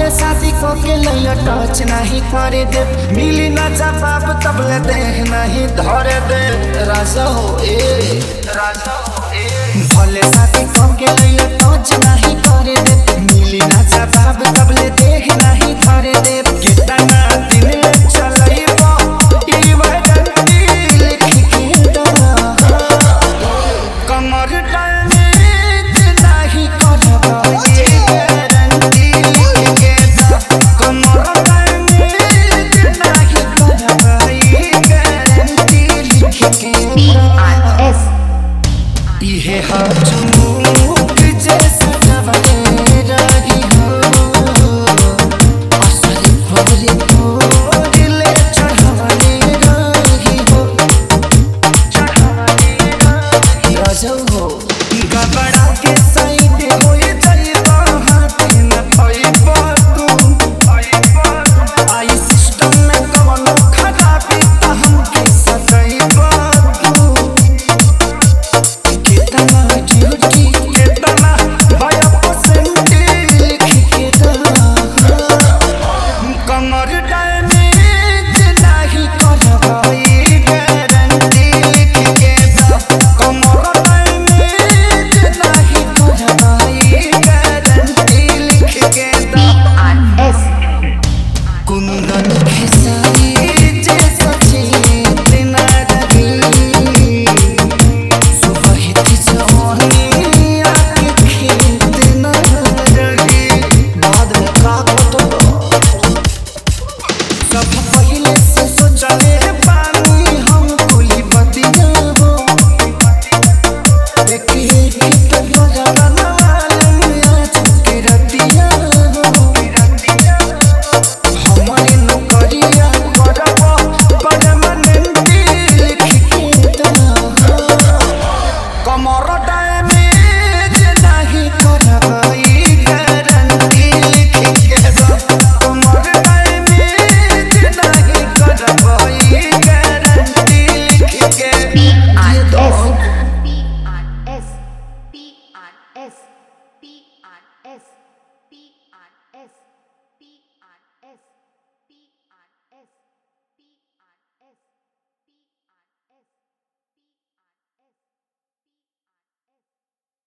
शादी को के लैया टच नहीं करे दे मिली ना जवाब तबले देह नहीं धरे दे राजा हो ए राजा हो ए भले शादी को के लैया टच नहीं करे दे मिली ना जवाब तबले देह नहीं धरे दे कितना दिन ले चलैबो ई वैडंती लिख के दरा कमर डैमेज नहीं करबा ये गारंटी लिख के दा कमर डैमेज नहीं करबा ये गारंटी लिख के दा S इहे हाथ मुख जैसा जवाने रही हो असर भरे भोरले चढ़ाने रही हो चढ़ाने रही राजौ हो गबड़ा के साइड होए जाइबा हाथ न पाइबा तू आई सिस्टम में कवनो खराबी त हमके सजाइबा तू कितना ड्यूटी कितना बाया परसेंट लिख के दा कमर डैमेज नहीं करवाई गारंटी लिख के दा कमर डैमेज नहीं करवाई गारंटी लिख के दा S कुंदन खेसारी जैसा चेतना रही सुबहित जवानी आके खेत न रही बाद में का कटलो सब पहले से सोचले पानी हम कुली बतिया हो एक एक पे बजाना मालूम आज के रतिया हो हमारी नौकरिया करब परमानेंटी लिख के दा कमर डैमेज नहीं करवाई गारंटी लिख के दा कमर डैमेज नहीं करवाई गारंटी लिख के दे दो P R S P R S P R S